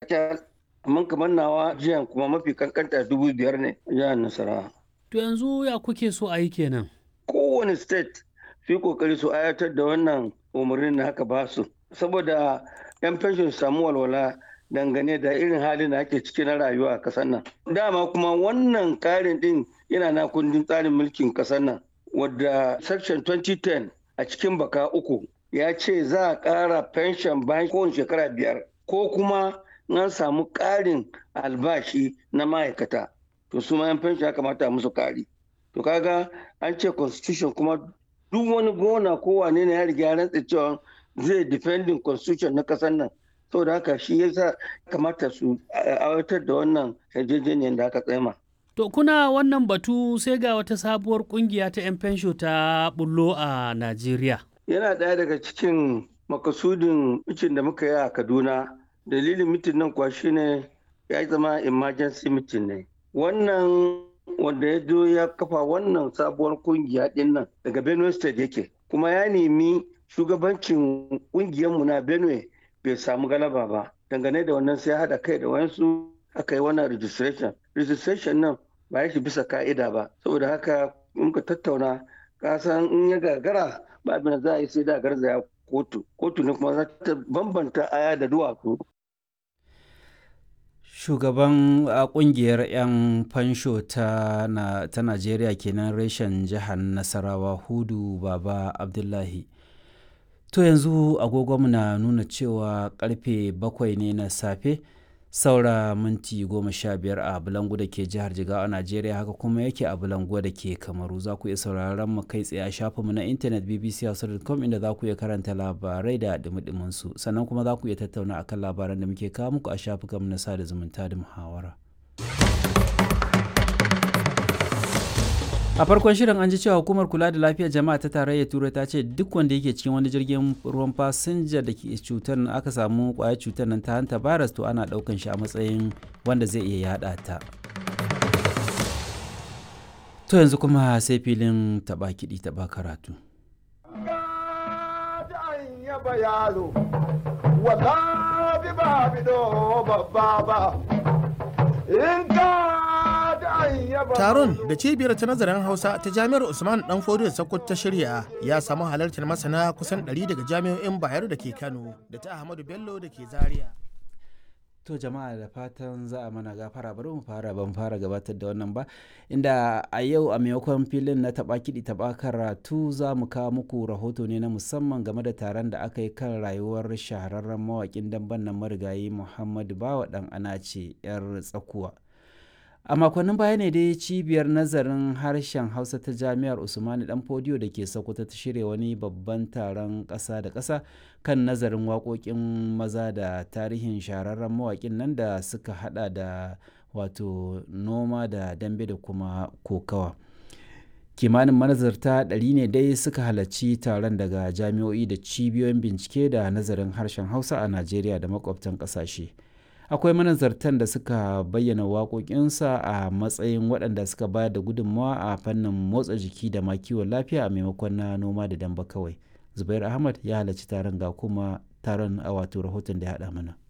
kacal amma kamar nawa jiyan kuma mafi kankanta dubu biyar ne jihar nasarawa To yanzu ya kuke so a yi kenan? kowane state su yi kokari su ayatar da wannan umarnin da haka ba su saboda yan fenshon su samu walwala dangane da irin halin da ake ciki na rayuwa a kasar nan dama kuma wannan karin din yana na kundin tsarin mulkin kasar nan wadda section 2010 a cikin baka uku ya ce za a ƙara fenshon bayan kowane shekara biyar ko kuma an samu ƙarin albashi na ma'aikata to su ma yan fenshon ya kamata a musu ƙari to kaga an ce constitution kuma duk wani gona ko wane ne ya riga ya rantsa cewa zai defending constitution na kasar nan saboda haka shi yasa kamata su aiwatar da wannan yarjejeniyar da aka tsema To kuna wannan batu sai ga wata sabuwar kungiya ta 'yan fensho ta bullo a Najeriya. yana ɗaya daga cikin makasudin mitin da muka yi a kaduna dalilin mitin nan kuwa shine ya zama emergency mitin ne wannan wanda ya zo ya kafa wannan sabuwar kungiya din nan daga benue state yake kuma ya nemi shugabancin kungiyarmu na benue bai samu galaba ba dangane da wannan sai haɗa kai da wayansu aka yi wannan registration registration nan ba ya shi bisa ka'ida ba saboda haka muka tattauna kasan in ya gagara ba abin da za a yi sai da garzaya kotu kotu ne kuma za ta bambanta aya da duwatsu shugaban a kungiyar 'yan fansho ta, na, ta najeriya kenan reshen jihar nasarawa hudu baba abdullahi to yanzu agogonmu na nuna cewa karfe bakwai ne na safe saura minti goma sha biyar a bulangu da ke jihar jigawa a najeriya haka kuma yake a bulangu da ke kamaru za ku iya sauraron mu kai tsaye a shafinmu na intanet bbc.com inda za ku iya karanta labarai da dumi su sannan kuma za ku iya tattauna akan labaran da muke kawo muku a shafukanmu na sada zumunta da muhawara a farkon shirin an ji cewa hukumar kula da lafiyar jama'a ta tarayyar turai ta ce duk wanda yake cikin wani jirgin ruwan fasinja da ke cutar aka samu kwayar cutar nan ta hanta virus to ana daukan shi a matsayin wanda zai iya yada ta to yanzu kuma sai filin taba kiɗi taba karatu in Taron da cibiyar ta nazarin Hausa ta Jami'ar Usman Dan Fodiyo Sokoto ta shirya ya samu halartar masana kusan 100 daga jami'o'in Bayero da ke Kano da ta Ahmadu Bello da ke Zaria. To jama'a da fatan za a mana gafara bari mu fara ban fara gabatar da wannan ba inda a yau a maimakon filin na taba kiɗi taba karatu za mu kawo muku rahoto ne na musamman game da taron da aka yi kan rayuwar shahararren mawaƙin damben nan marigayi Muhammadu Bawa ɗan Anace 'yar tsakuwa. a makonnin baya ne dai cibiyar nazarin harshen hausa ta jami'ar usmani dan fodiyo da ke sokoto ta shirya wani babban taron ƙasa da ƙasa kan nazarin waƙoƙin maza da tarihin shahararren mawaƙin nan da suka hada da wato noma da dambe da kuma kokawa kimanin manazarta ɗari ne dai suka halarci taron daga jami'o'i da cibiyoyin bincike da nazarin harshen hausa a najeriya da makwabtan ƙasashe. akwai manazartan da suka bayyana waƙoƙinsa a matsayin waɗanda suka bayar da gudunmawa a fannin motsa jiki da ma kiwon lafiya a maimakon na noma da damba kawai zubair ahmad ya halarci taron ga kuma taron a wato rahoton da ya haɗa mana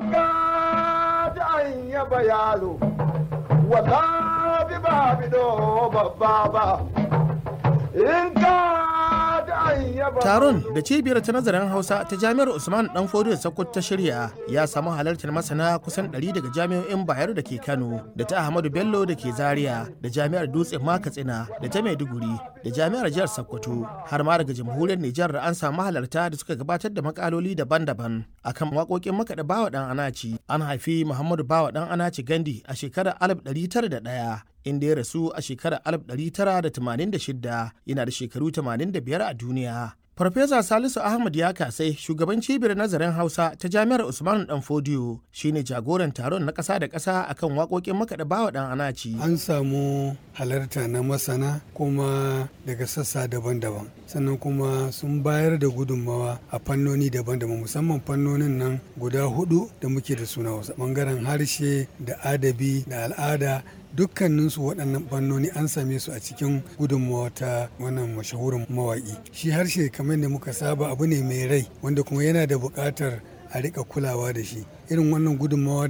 Taron da cibiyar ta nazarin Hausa ta Jami'ar Usman Dan Fodiyo Sokoto ta shirya ya samu halartar masana kusan 100 daga jami'o'in Bayero da ke Kano, da ta Ahmadu Bello da ke Zaria, da Jami'ar Dutse Makatsina, da ta Maiduguri, da Jami'ar Jihar Sokoto, har ma daga Jamhuriyar Nijar da an samu halarta da suka gabatar da makaloli daban-daban akan waƙoƙin makaɗa Bawa Dan Anaci. An haifi Muhammadu Bawa Dan Anaci Gandi a shekarar 1901 inda ya rasu a shekarar 1986 yana da shekaru 85 a duniya. Farfesa Salisu Ahmad ya kasai shugaban cibiyar nazarin Hausa ta Jami'ar Usman Dan Fodiyo shine jagoran taron na ƙasa da ƙasa akan waƙoƙin makaɗa bawa ɗan anaci. An samu halarta na masana kuma daga sassa daban-daban. Sannan kuma sun bayar da gudunmawa a fannoni daban-daban musamman fannonin nan guda hudu da muke da suna Hausa. Bangaren harshe da adabi da al'ada dukkaninsu waɗannan fannoni an same su a cikin gudunmawa ta wannan mashahurin mawaƙi shi harshe kamar da muka saba abu ne mai rai wanda kuma yana da buƙatar a riƙa kulawa da shi irin wannan gudunmawa